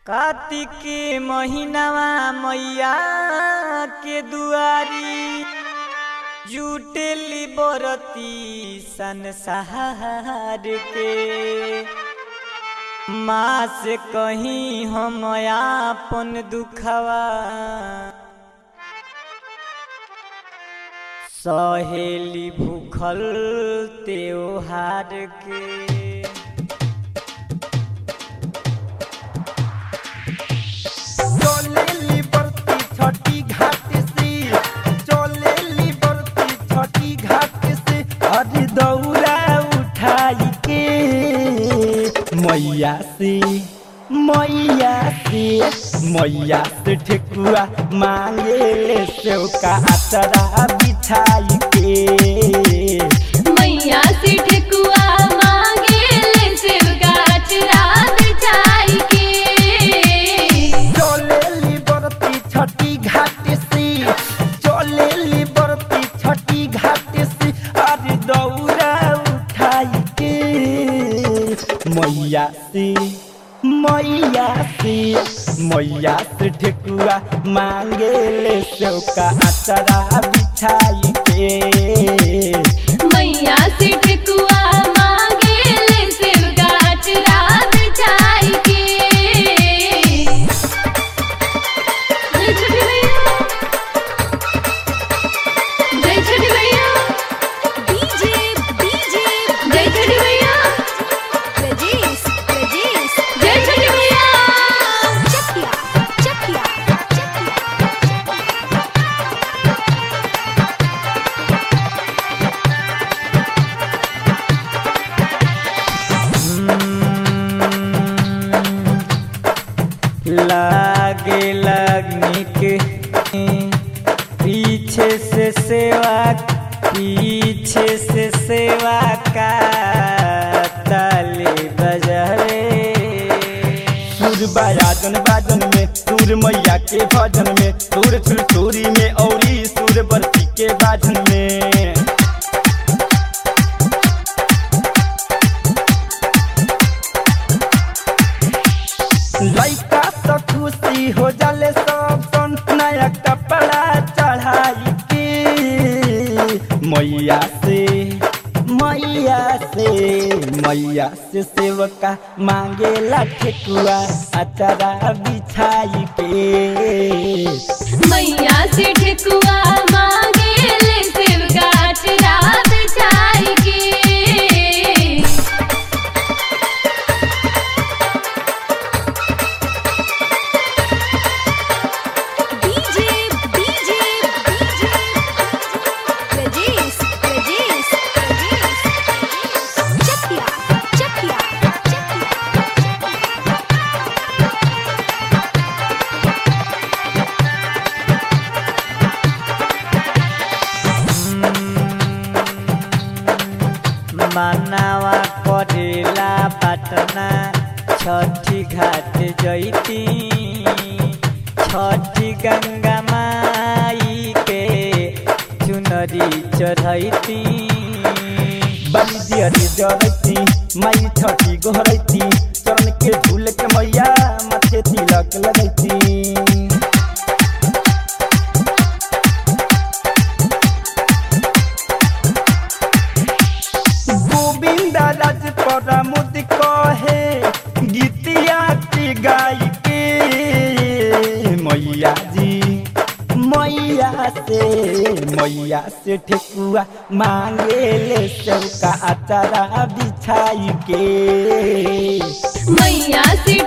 कार्तिक के महीनावा मैया के दुआरी जुटेली बरती संसार के माँ से कहीं हम आपन दुखवा सहेली भूखल त्योहार के चलेली बरती छठी घाट से चलेली बरती छठी घाट से अरे दौरा उठाई के मैया से मैया से मैया से ठेकुआ मांगे ले सेव का अतरा बिछाई के मैया से ठेकुआ मांगे ले सेव गाछ रात छाई के चलेली बरती छठी घाट से चलेली बरती छठी घाट से अरे दौरा उठाई के मैया से मैया से मैया से ठेकुआ मांगे ले सेव का अचरा बिछाई के मैया से ठेकुआ मांगे ले सेव गाछ रात छाई के जय छठी मैया जय छठी मैया डीजे डीजे जय छठी मैया प्रजेश प्रजेश जय छठी मैया चकिया चकिया चकिया लागे लगनी के पीछे से सेवा पीछे से सेवा का ताली बजरे सुर बाजन बाजन में सुर मैया के भजन में सुर छुरछुरी में औरी सुर बरती के बाजन में लइका तो खुशी हो जाले सब सन नया कपड़ा चढ़ाई के मैया से मैया से मैया से सेवका मांगे ला ठेकुआ अचारा बिछाई के मैया से ठेकुआ मांगे ले सेव गाछ रात छाई के DJ DJ DJ Prajesh Prajesh Prajesh Chakiya Chakiya Chakiya मनावा करेला पटना छठी घाट जैती छठी गंगा माई के चुनरी चढ़ैती बलि दियरी जरैती माई छठी गोहरैती चरण के झूल के मैया माथे तिलक लगैती गोविंद राज पर मुद कहे गीतिया की गाई के मैया जी मैया से मैया से ठेकुआ मांगे ले सबका अचारा बिछाई के मैया से